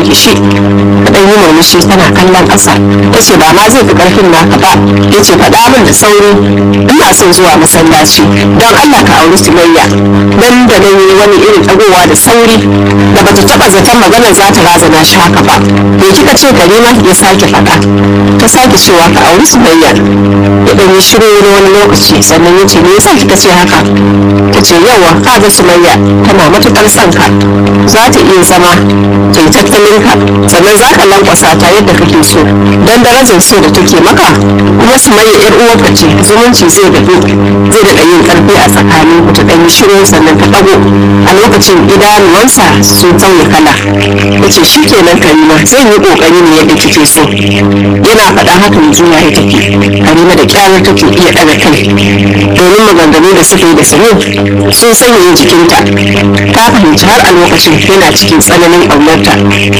rike shi ta ɗan yi murmushi tana kallon ƙasa ta ce ba ma zai fi ƙarfin naka ba ya ce faɗa min da sauri ina son zuwa masallaci don Allah ka auri Sumayya nan da nan yi wani irin ɗagowa da sauri da bata taɓa zaton maganar za ta razana shi haka ba me kika ce Karima ya sake faɗa ta sake cewa ka auri Sumayya ya ɗan yi shiru na wani lokaci sannan ya ce me yasa kika ce haka ta ce yawa ka ga Sumayya tana matuƙar son ka za ta iya zama ta yi tattalin ka sannan za ka lankwasa ta yadda kake so don darajar so da take maka kuma Sumayya yar uwarka ce zumunci zai daɗe zai daɗa yin ƙarfi a tsakanin ku ta ɗan yi shiru sannan ta ɗago a lokacin idanuwansa sun sauya kala ya ce shi kenan Karima zan yi ƙoƙari ne yadda kike so yana faɗa haka mai juya ya tafi Karima da kyawar take iya ɗaga kai domin maganganu da suka yi da sanu sun sanya jikinta ta fahimci har a lokacin yana cikin tsananin ƙaunarta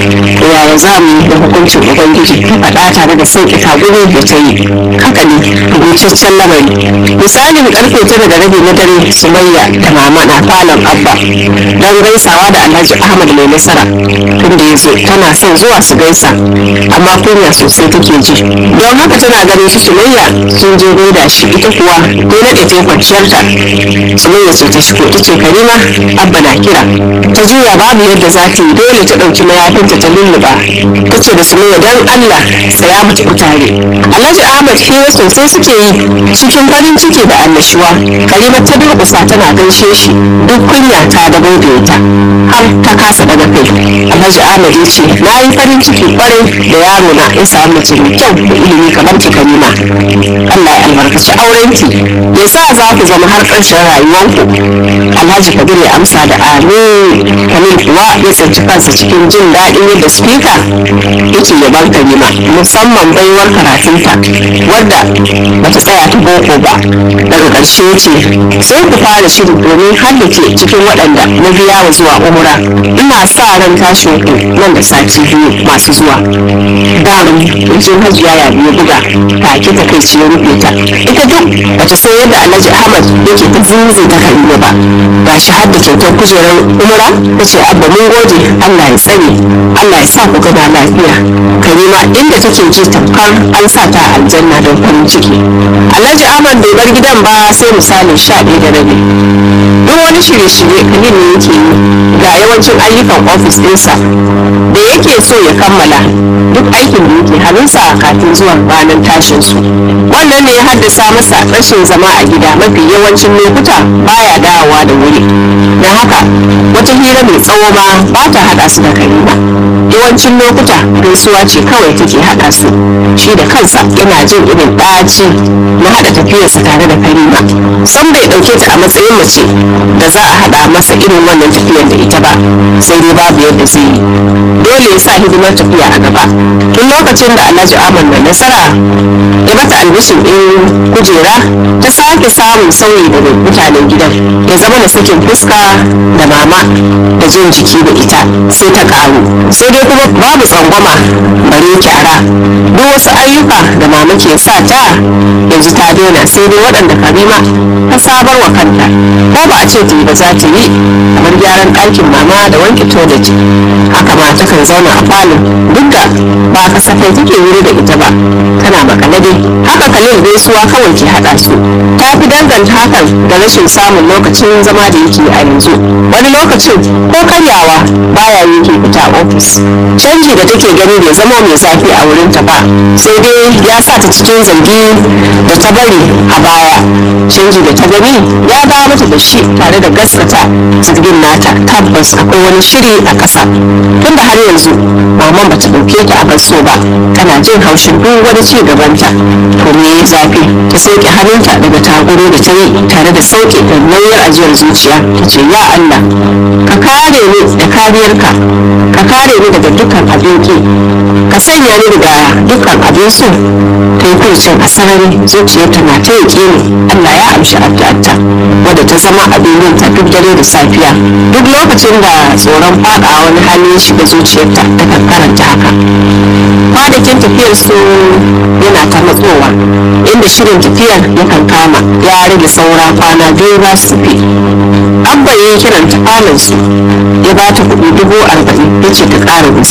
yaya za mu yi da hukuncin ubangiji ta faɗa tare da sauƙi tagumi da ta yi haka ne rubutaccen lamari misalin karfe tara da rabi na dare sumayya da mama na falon abba don gaisawa da alhaji ahmad mai nasara tun da ya zo tana son zuwa su gaisa amma kunya sosai take ji don haka tana ganin su sumayya sun je gaida shi ita kuwa ko naɗe ta kwanciyarta sumayya ce ta shigo ta ce karima abba na kira ta juya babu yadda za ta yi dole ta ɗauki mayafinta ta lulluɓa ta ce da sumayya don allah saya mu tafi tare alhaji ahmad hira sosai suke yi cikin farin ciki da annashuwa karima ta durƙusa tana gaishe shi duk kunya ta da ta har ta kasa daga kai alhaji ahmad ya ce na yi farin ciki kwarai da yaro na ya samu mace mai kyau da ilimi kamar ki karima allah ya albarkaci aurenki ya sa za ku zama har ƙarshen rayuwanku alhaji kabir ya amsa da amin kamil kuwa ya tsinci kansa cikin jin daɗin yadda spika yake yaban karima musamman baiwar karatunta wadda bata tsaya ta boko ba daga ƙarshe ce sai ku fara shiri domin haddace cikin waɗanda na biya wa zuwa umura ina sa ran tashin ku nan da sati biyu masu zuwa darin wajen hajiya ya biyu buga take ta kai ya rufe ta ita duk bata san yadda alhaji ahmad yake ta zinzi ta karima ba ga shi hadda kyautar kujerar umura ta ce abba mun gode allah ya tsare allah ya sa ku gama lafiya karima inda take ji tamkar an sa ta a aljanna don farin ciki alhaji ahmad bai bar gidan ba sai misalin sha ɗaya da rabi duk wani shirye-shirye kalil ne yake yi ga yawancin ayyukan ofis ɗinsa da yake so ya kammala duk aikin da yake hannunsa kafin zuwa ranar tashin su wannan ne ya haddasa masa rashin zama a gida mafi yawancin lokuta baya dawowa da wuri don haka wata hira mai tsawo ma ba ta haɗa su da karima yawancin lokuta gaisuwa ce kawai take haɗa su shi da kansa yana jin irin ɗaci na haɗa tafiyarsa tare da karima san bai ɗauke ta a matsayin mace da za a haɗa masa irin wannan tafiyar da ita ba sai dai babu yadda zai yi dole ya sa hidimar tafiya a gaba tun lokacin da alhaji ahmad mai nasara ya mata albishin ɗin kujera ta sake samun sauyi daga mutanen gidan ya zama da sakin fuska da mama da jin jiki da ita sai ta karu sai dai kuma babu tsangwama bare kyara duk wasu ayyuka da mama ke sa ta yanzu ta daina sai dai waɗanda karima ta sabar wa kanta ko ba a ce ta yi ba za ta yi kamar gyaran ɗakin mama da wanke toilet haka ma ta kan zauna a falon duk da ba kasafai take wuri da ita ba tana makale dai haka kalil gaisuwa kawai ke haɗa su ta fi danganta hakan da rashin samun lokacin zama da yake a yanzu wani lokacin ko karyawa baya yake fita ofis canji da take gani bai zama mai zafi a wurinta ba sai dai ya sa ta cikin zargi da ta bari a baya canji da ta gani ya ba mata da shi tare da gaskata zargin nata tabbas akwai wani shiri a ƙasa tunda har yanzu maman bata ɗauke ta a basso ba tana jin haushin duk wani ci gabanta to me ya zafi ta sauke hannunta daga tagoro da ta yi tare da sauke da nauyar ajiyar zuciya ta ce ya Allah ka kare ni da kariyarka ka kare ni daga dukkan abin ki ka sanya ni daga dukkan abin so ta yi kurcin a sarari zuciyarta na ta yake ni Allah ya amshi addu'arta wadda ta zama abin yin ta duk dare da safiya duk lokacin da tsoron faɗa wani hali ya shiga zuciyarta ta kan karanta haka kwanakin tafiyar su yana ta matsowa inda shirin tafiyar ya kan kama ya rage saura kwana biyu ba su fi abba ya yi kiran ta su ya ba ta kuɗi dubu arba'in ya ce ta ƙara